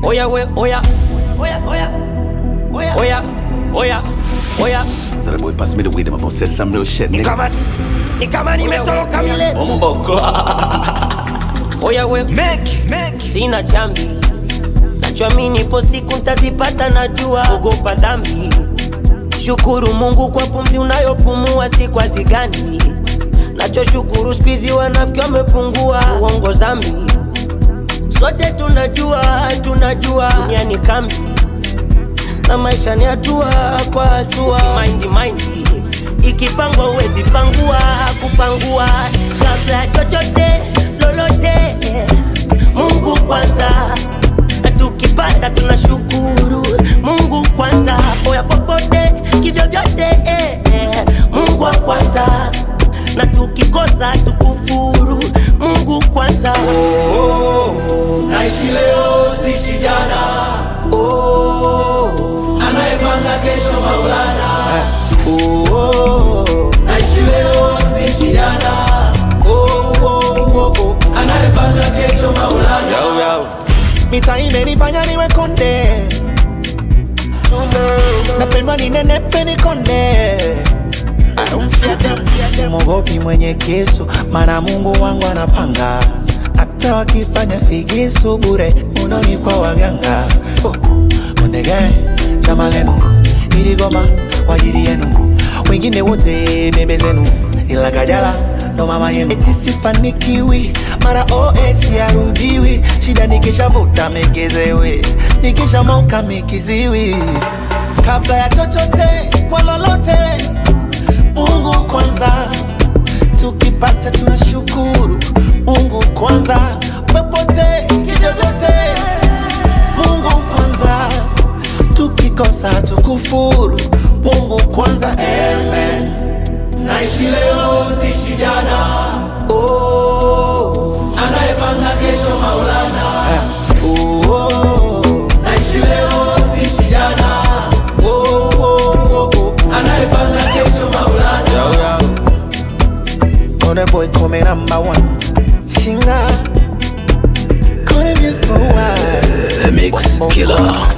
Oya we, oya, oya, oya, oya, oya, oya, oya. Tell the boy pass me the weed, I'm about to say some real shit, Ni nigga. kama, ni kama nimetoroka vile. Bumbo clock. Oya we, Make, make. sina chambi, nachoamini ipo siku ntazipata, najua ogopa dhambi. Shukuru Mungu kwa pumzi unayopumua, si kwa zigani. Nachoshukuru skuizi wanafiki wamepungua, uongo zambi. Sote tunajua, tunajua dunia ni kambi na maisha ni hatua kwa hatua. Mind mind ikipangwa uwezi pangua, kupangua kabla ya chochote lolote. Mungu kwanza, na tukipata tunashukuru Mungu kwanza, poya popote kivyo vyote eh, eh. Mungu wa kwanza, na tukikosa tukufuru Mungu kwanza. naishi leo sishi jana anayepanga kesho maulana naishi leo sishi jana anayepanga kesho maulana mita imenifanya niwe konde napendwa ninenepe nikonde simogopi mwenye kisu mana mungu wangu anapanga hata wakifanya figisu bure unoni kwa waganga oh. ondege chama lenu iligoma kwa ajili yenu wengine wote bebe zenu ila kajala ndo mama yenu eti sifanikiwi mara os yarudiwi shida nikishavuta megezewe nikishamoka mikiziwi kabla ya chochote kwa lolote mungu kwanza tukipata tunashukuru mungu kwanza popote kivyovyote mungu kwanza tukikosa tukufuru mungu kwanza amen naishi leo sishi jana anayepanga kesho maulana naishi leo sishi jana anayepanga kesho maulana Kone boy come number one Shinga Kone music for a while The mix killer.